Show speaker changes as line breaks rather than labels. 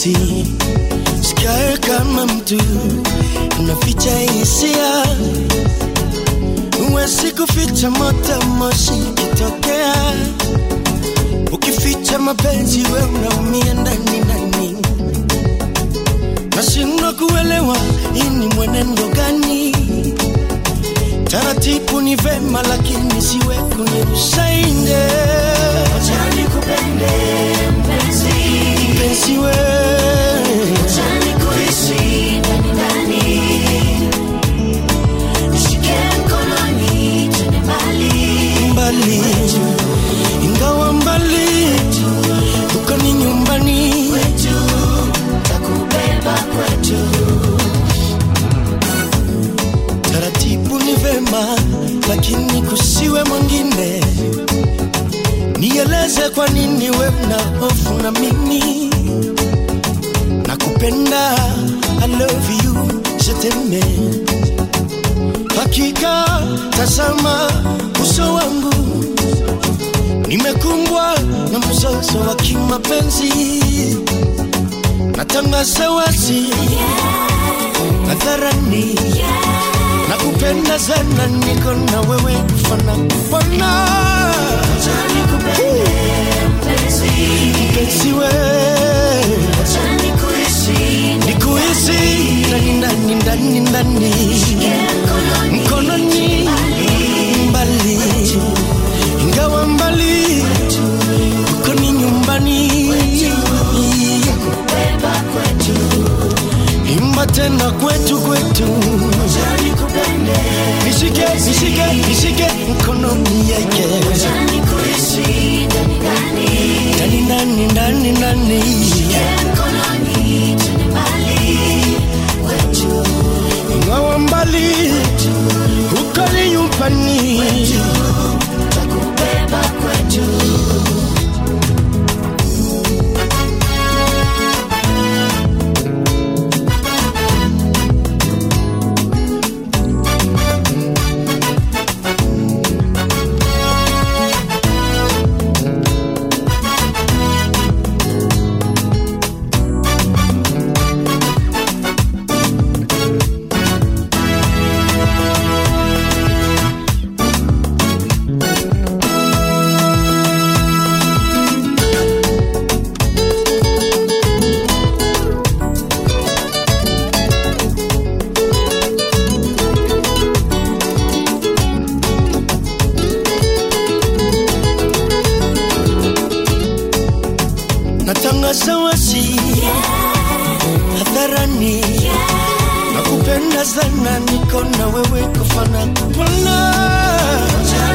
basi sikae kama mtu unaficha hisia huwezi kuficha moto moshi kitokea ukificha mapenzi we unaumia ndani ndani nashindwa kuelewa hii ni mwenendo gani taratibu ni vema lakini siwe kunirusha nje
Acha nikupende mpenzi,
mpenzi we
acha nikuhisi ndani ndani. Nishike mkononi twende mbali,
mbali ingawa mbali uko ni nyumbani
kwetu takubeba kwetu.
taratibu ni vema lakini kusiwe mwingine nieleze kwa nini we na hofu na mimi nakupenda I love you jeteme hakika tazama uso wangu nimekumbwa na mzozo wa kimapenzi natangaza wazi hadharani nakupenda sana niko na wewe kufana kupona
Acha nikupende mpenzi,
mpenzi we
acha nikuhisi
nikuhisi ndani ndani ndani ndani
mkononi
mkononi mbali ingawa mbali uko ni nyumbani
beba kwetu.
imba tena kwetu kwetu
Acha nikupende,
nishike nishike nishike mkononi yake
acha nikuhisi ndani ndani.
ndani ndani ndani ndani
mkononi twende mbali kwetu
ingawa mbali uko ni nyumbani
takubeba kwetu
natangaza wasi hadharani nakupenda sana niko na wewe kufana kupona
Acha